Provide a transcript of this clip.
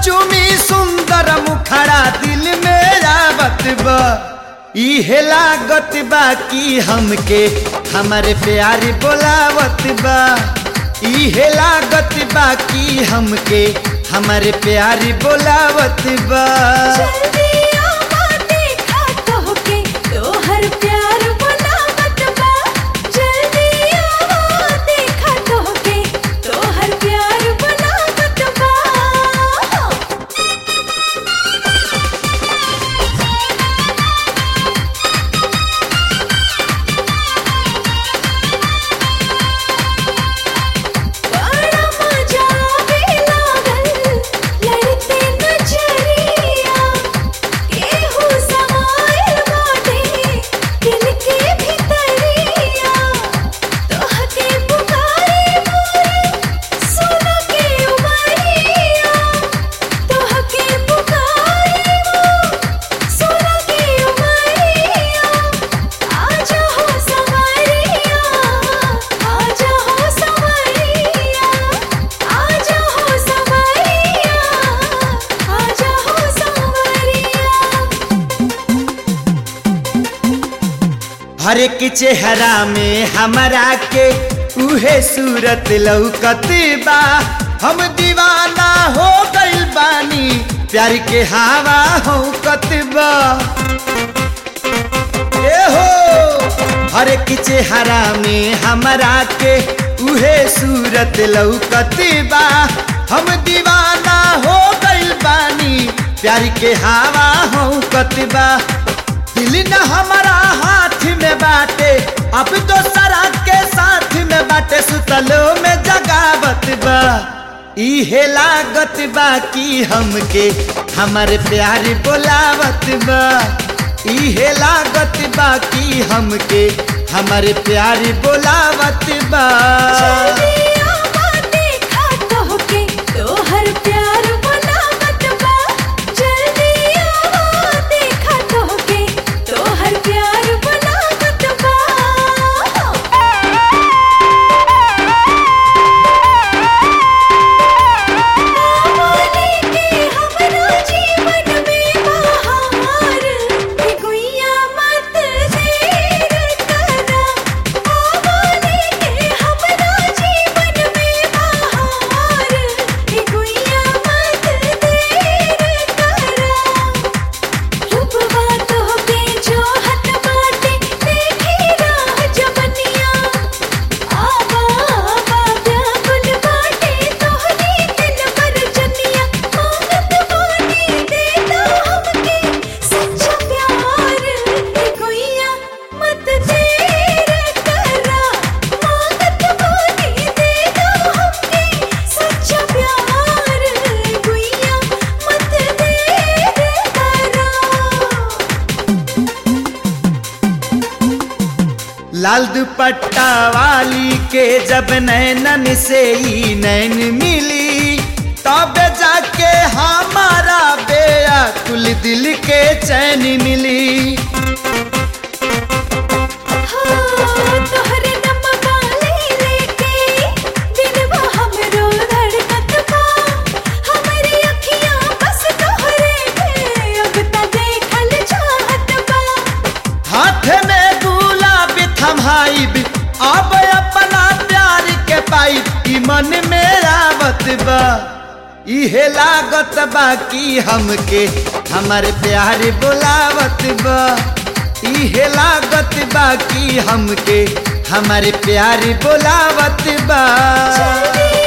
चुमी सुंदर मुखड़ा दिल में आवत बा इहे लागत बा कि हमके हमारे प्यारी बोलावत बा इहे लागत बा कि हमके हमारे प्यारी बोलावत बा जल्दी आवा देखा तोहके तोहर प्यार बनावत बा जल्दी आवा देखा तोहके तोहर प्यार बनावत बा बड़ा मजा आवे लागल लड़ते नजरिया केहू समाइल बाटे दिल के भितरिया तोहके पुकारे मोरे सुन के उमरिया तोहके पुकारे मोरे सुन के उमरिया आजा हो संवरिया आजा हो संवरिया आजा हो संवरिया आजा हो संवरिया हर एक चेहरा में हमरा के उहे सूरत लौकत बा हम दीवाना हो गइल बानी प्यार के हवा हो बा ए हो हर एक चेहरा में हमरा के उहे सूरत लौकत बा हम दीवाना हो गइल बानी प्यार के हवा हो बा दिल न हमारा हाथ में बाटे अब तो सरा के साथ में बाटे सुतलो में जगावत बा इहे लागत बा कि हमके हमारे प्यार बोलावत बा इहे लागत बा कि हमके हमारे प्यार बोलावत बा जल्दी आवा देखा तोहके तोहर प्यार बनावत बा जल्दी आवा देखा तोहके तोहर प्यार बनावत बा आवाने के हमरा जीवन में बहार के गुइया मत देर करा आवाने के हमरा जीवन में बहार के गुइया मत देर करा रूपवा तोहके जोहत बाटे देखी राह जवनिया आवा आवा व्याकुल बाटे तोहरी दिल पर जनिया मांगत बानी देता हमके सच्चा प्यार ए गुइया मत देर करा मांगत बानी देता हमके सच्चा प्यार ए गुइया मत देर करा लाल दुपट्टा वाली के जब नैनन से ही नैन मिली तब जाके हमारा बेया कुल दिल के चैन मिली तोहरे नम वाले लेके दिलवा हमरो धड़कत बा हमरी अखियां बस तोहरे पे अब त देखल चाहत बा हाथ में गुलाब थमाइब अब अपना प्यार के पाइब ई मन में आवत बा इहे लागत बा कि हमके हमारे प्यार बोलावत बा इहे लागत बा कि हमके हमारे प्यार बोलावत बा जल्दी